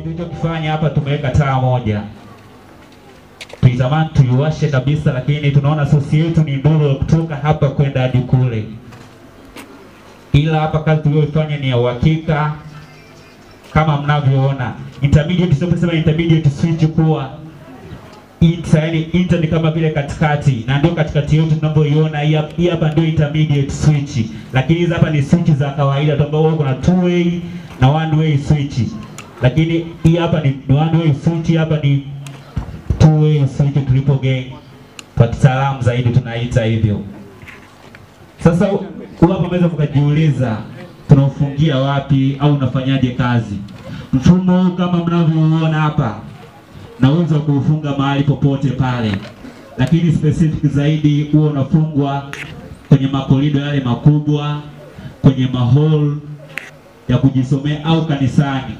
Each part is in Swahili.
Kitu tulichokifanya hapa tumeweka taa moja, tulitamani tuiwashe kabisa, lakini tunaona sosi yetu ni ndogo kutoka hapa kwenda hadi kule, ila hapa kazi tuliyoifanya ni ya uhakika kama mnavyoona. Intermediate, tunaposema intermediate switch kuwa inter, yani inter ni kama vile katikati, na ndio katikati yetu tunavyoiona hii hapa- hii hapa ndio intermediate switch, lakini hizi hapa ni switch za kawaida tu ambao kuna two way na one way switch, lakini hii hapa ni, ni one way switch, hii hapa ni two way switch triple gain, kwa kitaalamu zaidi tunaita hivyo. Sasa hu- hapa unaweza mkajiuliza tunaufungia wapi au unafanyaje kazi? Mfumo huu kama mnavyoona hapa na uwezo wa kuufunga mahali popote pale, lakini specific zaidi huwa unafungwa kwenye makorido yale makubwa, kwenye mahall ya kujisomea au kanisani,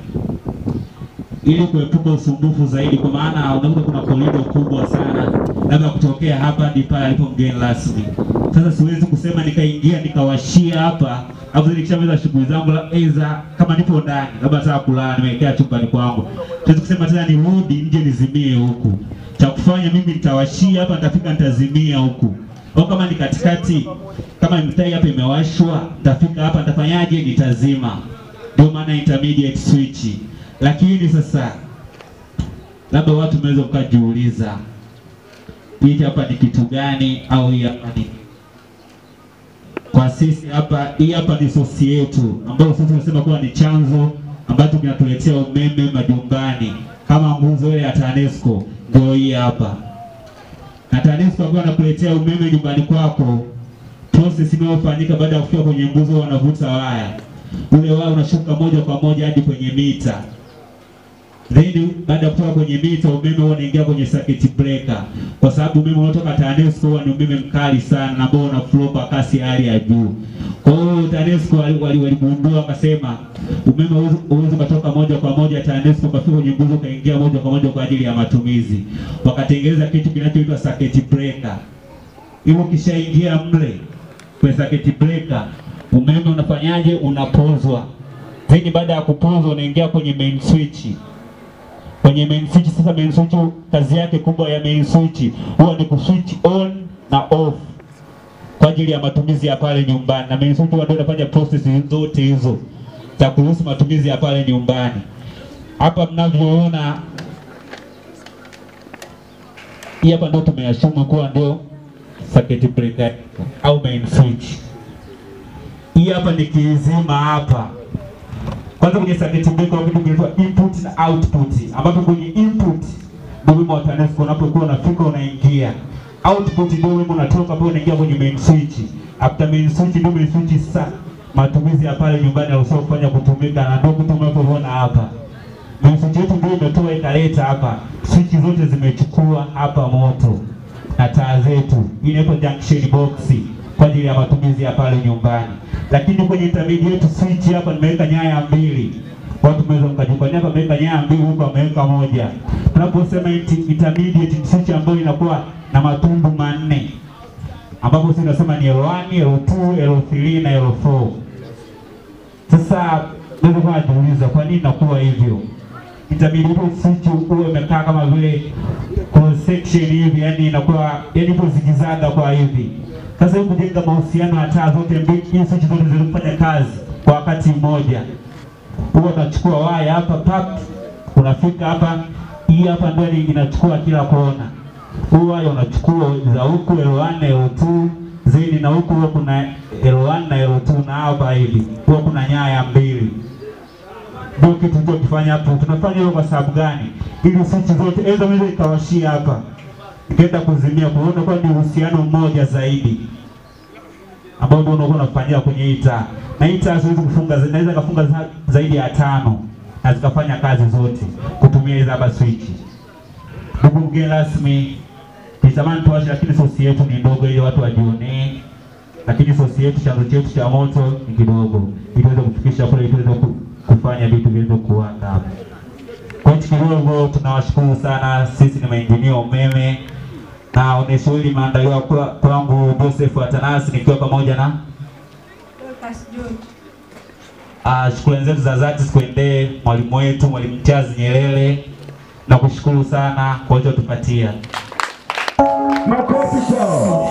ili kuepuka usumbufu zaidi, kwa maana unakuta kuna korido kubwa sana, labda kutokea hapa hadi pale alipo mgeni rasmi. Sasa siwezi kusema nikaingia nikawashia hapa au nikishamaliza shughuli zangu, la- aidha kama nipo ndani, labda nataka kulala, nimewekea chumbani kwangu, siwezi kusema tena nirudi nje nizimie huku. Cha kufanya mimi nitawashia hapa, nitafika nitazimia huku, au kama ni katikati, kama mtai hapa imewashwa, nitafika hapa nitafanyaje? Nitazima. Ndio maana intermediate switch. Lakini sasa labda watu mnaweza mkajiuliza hiki hapa ni kitu gani au hii hapa ni kwa sisi hapa, hii hapa ni sosi yetu ambayo sisi tunasema kuwa ni chanzo ambacho kinatuletea umeme majumbani kama nguzo ile ya TANESCO, ndio hii hapa. Na TANESCO ambayo anakuletea umeme nyumbani kwako, process inayofanyika baada ya kufika kwenye nguzo, wanavuta waya, ule waya unashuka moja kwa moja hadi kwenye mita then baada ya kutoka kwenye mita umeme huwa unaingia kwenye circuit breaker, kwa sababu umeme unaotoka TANESCO huwa ni umeme mkali sana na ambao una flow kwa kasi ya hali ya juu. Kwa hiyo TANESCO wali- wali- waligundua wakasema umeme huwezi- huwezi ukatoka moja kwa moja TANESCO ukafika kwenye nguzo ukaingia moja kwa moja kwa ajili ya matumizi, wakatengeneza kitu kinachoitwa circuit breaker. Hivyo ukishaingia mle kwenye circuit breaker, umeme unafanyaje? Unapozwa. Then baada ya kupozwa unaingia kwenye main switch kwenye main switch. Sasa main switch kazi yake kubwa ya main switch huwa ni kuswitch on na off kwa ajili ya matumizi ya pale nyumbani, na main switch huwa ndio inafanya process zote hizo za kuruhusu matumizi ya pale nyumbani. Hapa mnavyoona, hii hapa ndio tumeyashumu kuwa ndio circuit breaker au main switch. Hii hapa ni kizima hapa kwanza kwenye circuit breaker kuna kitu kinaitwa input na output, ambapo kwenye input ndio wimbo wa TANESCO unapokuwa unafika unaingia, output ndio wimbo unatoka ambao unaingia kwenye main switch. After main switch ndio main switch sasa matumizi ya pale nyumbani yanaruhusiwa kufanya kutumika, na ndio kitu mnapoona hapa. Main switch yetu ndio imetoa ikaleta hapa, switch zote zimechukua hapa moto na taa zetu. Hii inaitwa junction box kwa ajili ya matumizi ya pale nyumbani. Lakini kwenye intermediate switch hapa nimeweka nyaya mbili. Watu mnaweza mkajifanyia hapa ameweka nyaya mbili huko ameweka moja. Tunaposema inti- intermediate switch ambayo inakuwa na matundu manne ambapo sisi tunasema ni L1, L2, L3 na L4. Sasa naweza kuwa najiuliza kwa nini inakuwa hivyo? Intermediate switch huwa imekaa kama vile cross section hivi, yani inakuwa yani ipo zikizaga kwa hivi. Sasa hivi kujenga mahusiano ya taa zote mbili, hizi switch zote zinafanya kazi kwa wakati mmoja. Huwa unachukua waya hapa pap, unafika hapa, hii hapa ndio ni- inachukua kila kona. Huu waya unachukua za huku L1 na L2 zaidi, na huku huwa kuna L1 na L2 na hapa hivi huwa kuna nyaya mbili ndio kitu tulichokifanya hapo. Tunafanya hivyo kwa sababu gani? Ili switch zote aidha unaweza ikawashia hapa ikaenda kuzimia, kuona kwa ni uhusiano mmoja zaidi ambao ndio unakuwa unafanyia kwenye hii taa, na hii taa siwezi kufunga, za- naweza kafunga za, zaidi ya tano na zikafanya kazi zote kutumia hizo hapa switch. Ndugu mgeni rasmi, nitamani tuwashe, lakini sosi yetu ni ndogo ili watu wajionee, lakini sosi yetu, chanzo chetu cha moto ni kidogo, ili tuweze kufikisha kule, ili tuweze ku- kufanya vitu viweze kuanda hapo. Kwa hiyo kidogo tunawashukuru sana, sisi ni mainjinia umeme na onyesho hili limeandaliwa kwa- kwangu Joseph Atanasi nikiwa pamoja na Dorcas George. Uh, shukrani zetu za dhati zikuendee mwalimu wetu mwalimu Charles Nyerere na kushukuru sana kwa ulichotupatia. Makofi kwao.